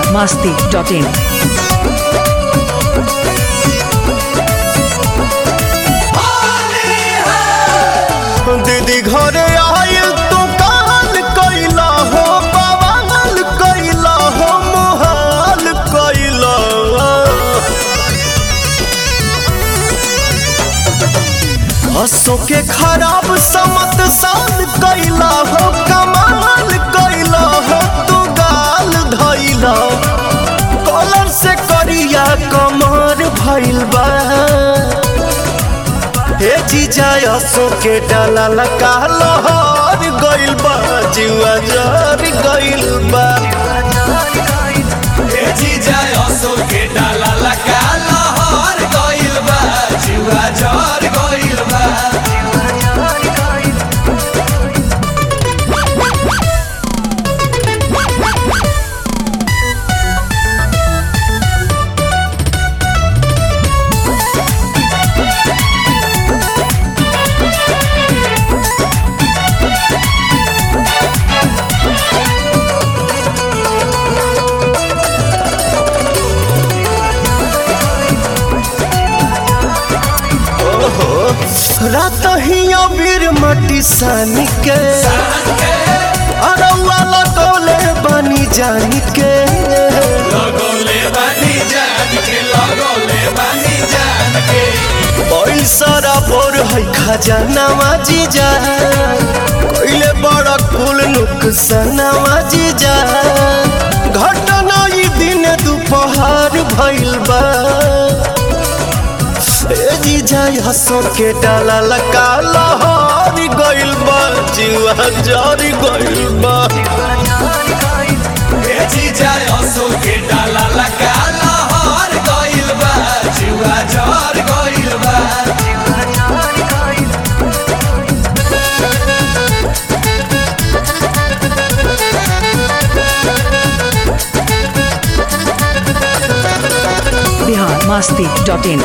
masti.in. दीदी घरे आयल तू काल कैला हो बवाल कैला हो मोहाल कैला हसो के खराब समत साल कैला हो कमाल कैला हो तू गाल धैला कॉलर से करिया कमर भइल बा हे जीजा असो के डाला लगा लहर गइल बा जुआ जर गइल बा ए जीजा असो के डाला लगा लहर गइल बा जुआ जर गइल बा रात ही अबीर मटी सानी के अरौआ लगौले बनी जानी के लगोले बानी जान के लगोले बानी जान के पैसा बोर है खजानावा जीजा कोइले बड़ा कुल नुकसानावा जीजा घटना ई दिन दोपहर भइल बा ए जीजा हसो के डाला लगा लहर गइल बा जीवा जरी गइल बा ए जीजा असो के डाला लगा लहर गइल बा जुआ जर गइल बा Bihar masti.in.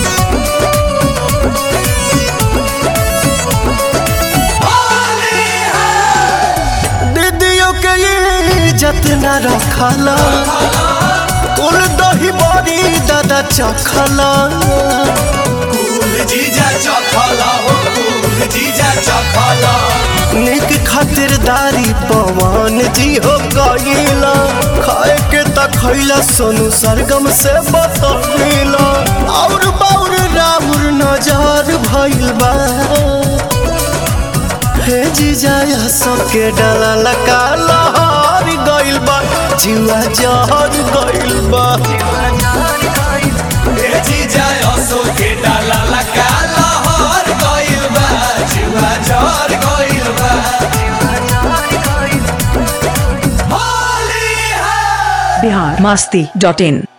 दीदियों के इज्जत न रखला कुल दही बड़ी दादा चखला कुल जीजा चखला हो कुल जीजा चखला निक खातिरदारी पवन जी हो गईला खाए के त खैला सोनू सरगम से बतौला और बाउर राउर नजर भइल बा हे जीजा सबके डाला लगा लहर गइल बा जुआ जहर गइल बा ए जीजा असो के डाला लगा लहर गइल बा जुआ जर गइल बा होली है Bihar masti.in.